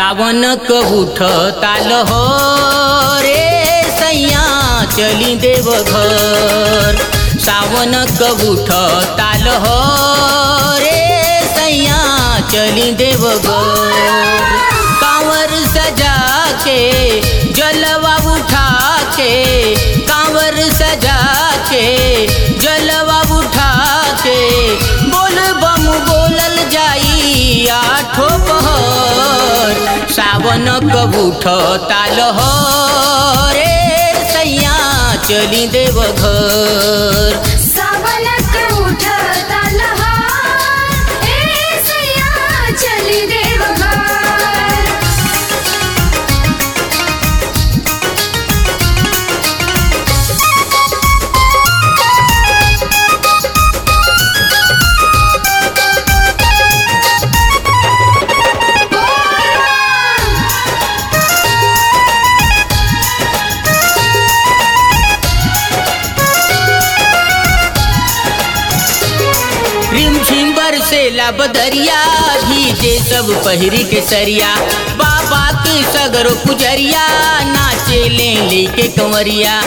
सावन क उठ ताल हो रे सैया चली देव घर सावन क उठ ताल हो रे सैया चली देव घर कांवर सजा के जलवा उठा के कांवर सजा के जलवा उठा के बोल बम बोलल जाई आठो पहर सावन कबूठ ताल हो रे सैया चली देव घर सावनक उठता लहार, ए सैया चली देवघर रिम झिम बरसेला बदरिया भीजे सब पहिरी के सरिया बाबा के सगरो पुजरिया नाचे ले लेके कंवरिया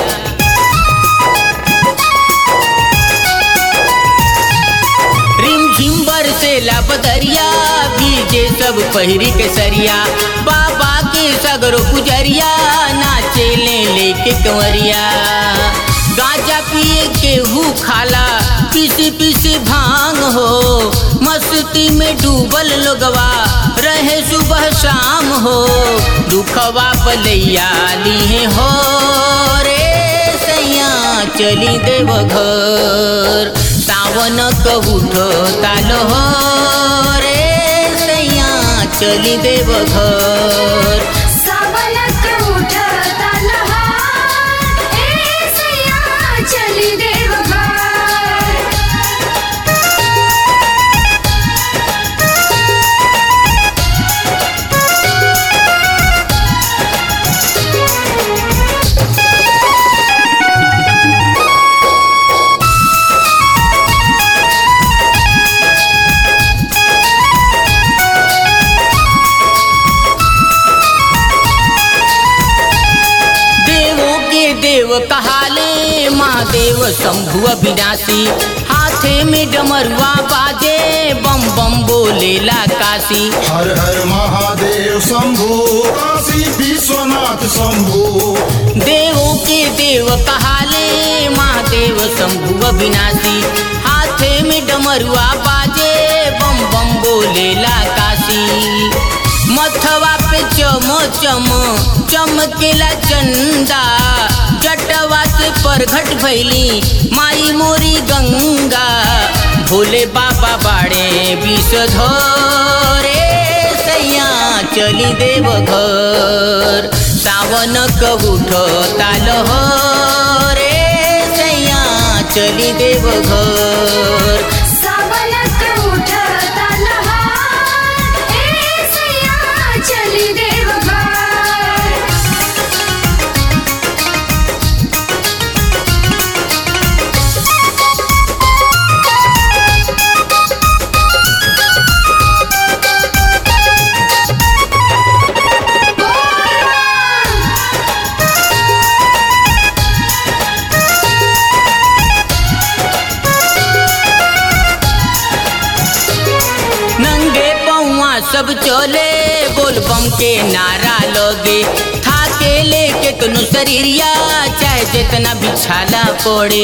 रिम झिम बरसेला बदरिया भीजे सब पहिरी के सरिया बाबा के सगरो पुजरिया नाचे ले लेके कंवरिया गांजा पिए के हु खाला पीसी पीसी भांग हो मस्ती में डूबल लोगवा रहे सुबह शाम हो दुखवा पलैया लिए हो रे सैया चली देव घर सावन क उठ ताल हो रे सैया चली देव घर सावनक उठता लहार, ए सैया चली देवघर देवों के देव कहाले महादेव शंभु अविनाशी हाथे में डमरुआ बाजे बम बम बोलेला काशी हर हर महादेव शंभु काशी विश्वनाथ शंभु देवों के देव कहाले महादेव शंभु अविनाशी हाथे में डमरुआ बाजे बम बम बोलेला काशी मथवा पे चम चम चमकेला चंदा जटवा से परघट भैली माई मोरी गंगा भोले बाबा बाड़े विष धरे सैया चली देव घर सावन क उठ ताल हो रे सैया चली देव घर सावनक उठता लहार, ए सैया चली देवघर नंगे पौआ सब चले बोल बम के नारा लगे थाके लेके तुनु शरीरिया चाहे जितना बिछाला पड़े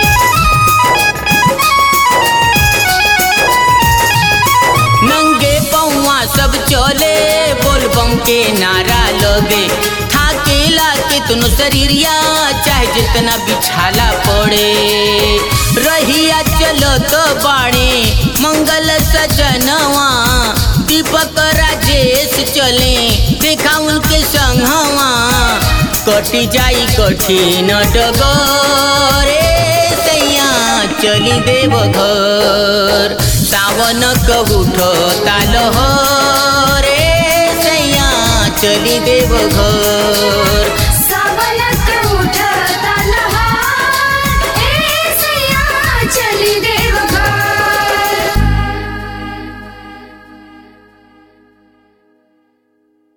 नंगे पौआ सब चले बोल बम के नारा लगे थाके लाके तुनु शरीरिया चाहे जितना बिछाला पड़े रहिया चलत बाणे मंगल सजनवा दीपक राजेश चले देखा उनके संगवा कटी जाई कठिन डगरे सैया चली देव घर सावन क उठ ताल हो रे सैया चली देव घर